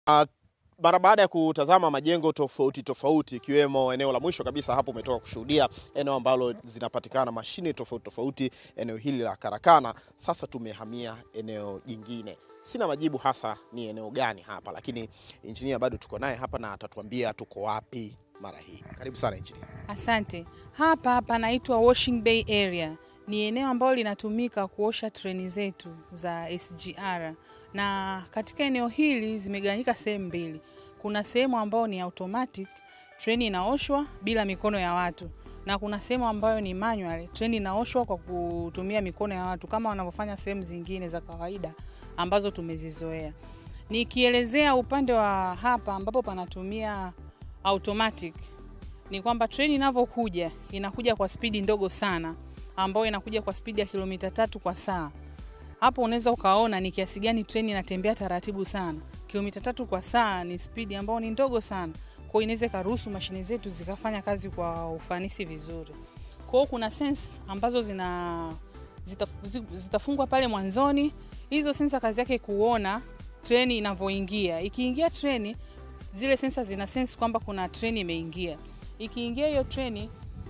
Uh, mara baada ya kutazama majengo tofauti tofauti ikiwemo eneo la mwisho kabisa hapo umetoka kushuhudia eneo ambalo zinapatikana mashine tofauti tofauti, eneo hili la karakana. Sasa tumehamia eneo jingine, sina majibu hasa ni eneo gani hapa, lakini injinia bado tuko naye hapa na atatuambia tuko wapi mara hii. Karibu sana injinia. Asante. Hapa panaitwa Washing Bay Area. Ni eneo ambalo linatumika kuosha treni zetu za SGR, na katika eneo hili zimegawanyika sehemu mbili. Kuna sehemu ambayo ni automatic, treni inaoshwa bila mikono ya watu, na kuna sehemu ambayo ni manual, treni inaoshwa kwa kutumia mikono ya watu kama wanavyofanya sehemu zingine za kawaida ambazo tumezizoea. Nikielezea upande wa hapa ambapo panatumia automatic ni kwamba treni inavyokuja inakuja kwa spidi ndogo sana, ambayo inakuja kwa spidi ya kilomita tatu kwa saa. Hapo unaweza ukaona ni kiasi gani treni inatembea taratibu sana. Kilomita tatu kwa saa ni spidi ambayo ni ndogo sana, kwa hiyo inaweza ikaruhusu mashine zetu zikafanya kazi kwa ufanisi vizuri. Kwa hiyo kuna sense ambazo zina zita, zitafungwa pale mwanzoni. Hizo sensa kazi yake kuona treni inavyoingia. Ikiingia treni, zile sensa zina sense kwamba kuna treni imeingia ikiingia hiyo treni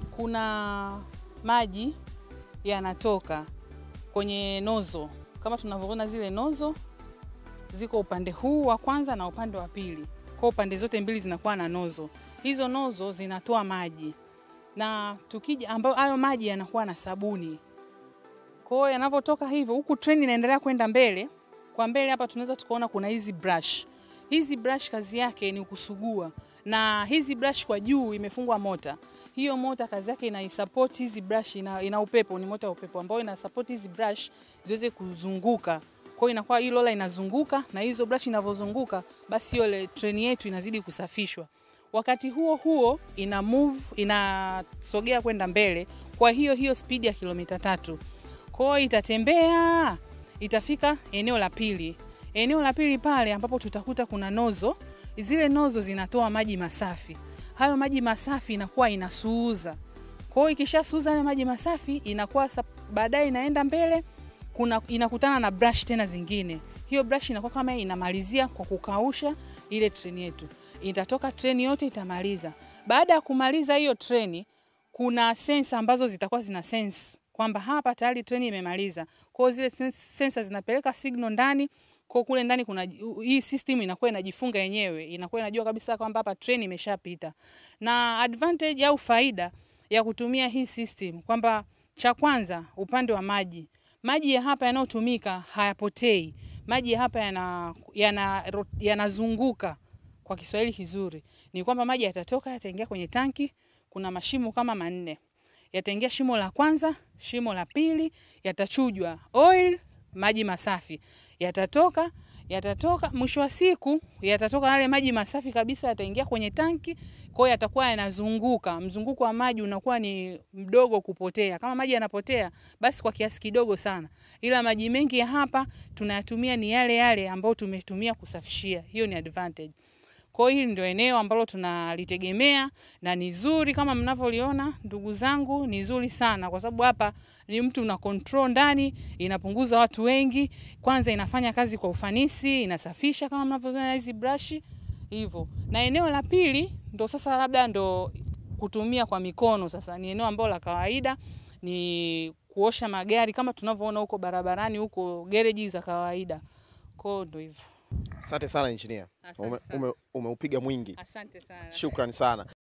kuna maji yanatoka kwenye nozo, kama tunavyoona zile nozo ziko upande huu wa kwanza na upande wa pili. Kwa upande zote mbili zinakuwa na nozo. Hizo nozo zinatoa maji na tukija, ambayo hayo maji yanakuwa na sabuni. Kwa hiyo yanavyotoka hivyo, huku treni inaendelea kwenda mbele. Kwa mbele hapa tunaweza tukaona kuna hizi brush. Hizi brush kazi yake ni kusugua na hizi brush kwa juu imefungwa mota. Hiyo mota kazi yake ina support hizi brush, ina, ina upepo, ni mota ya upepo ambayo ina support hizi brush ziweze kuzunguka. Kwa hiyo inakuwa hii lola inazunguka na hizo brush inavyozunguka, basi hiyo treni yetu inazidi kusafishwa. Wakati huo huo ina move, inasogea kwenda mbele kwa hiyo hiyo speed ya kilomita tatu. Kwa hiyo itatembea, itafika eneo la pili. Eneo la pili pale ambapo tutakuta kuna nozo zile nozo zinatoa maji masafi. Hayo maji masafi inakuwa inasuuza. Kwa hiyo ikishasuuza yale maji masafi inakuwa baadaye inaenda mbele kuna inakutana na brush tena zingine. Hiyo brush inakuwa kama inamalizia kwa kukausha ile treni yetu. Itatoka treni yote itamaliza. Baada ya kumaliza hiyo treni kuna sensa ambazo zitakuwa zina sense kwamba hapa tayari treni imemaliza. Kwa hiyo zile sensa zinapeleka signal ndani kwa kule ndani kuna hii system inakuwa inajifunga yenyewe, inakuwa inajua kabisa kwamba hapa train imeshapita. Na advantage au faida ya kutumia hii system kwamba cha kwanza, upande wa maji, maji ya hapa yanayotumika hayapotei. Maji ya hapa yanazunguka yana, yana kwa Kiswahili kizuri ni kwamba maji yatatoka yataingia kwenye tanki. Kuna mashimo kama manne, yataingia shimo la kwanza, shimo la pili, yatachujwa oil, maji masafi yatatoka yatatoka, mwisho wa siku yatatoka yale maji masafi kabisa, yataingia kwenye tanki. Kwa hiyo yatakuwa yanazunguka, mzunguko wa maji unakuwa ni mdogo kupotea. Kama maji yanapotea, basi kwa kiasi kidogo sana, ila maji mengi ya hapa tunayatumia ni yale yale ambayo tumetumia kusafishia. Hiyo ni advantage. Kwa hiyo hili ndio eneo ambalo tunalitegemea na ni zuri kama mnavyoliona ndugu zangu, ni zuri sana kwa sababu hapa ni mtu una control ndani, inapunguza watu wengi. Kwanza inafanya kazi kwa ufanisi, inasafisha kama mnavyoona hizi brush hivyo. Na eneo la pili ndo sasa labda ndo kutumia kwa mikono sasa ni eneo ambalo la kawaida ni kuosha magari kama tunavyoona huko barabarani huko gereji za kawaida. Kwa hiyo ndo hivyo. Asante sana injinia, umeupiga ume, ume mwingi. Asante sana. Shukrani sana.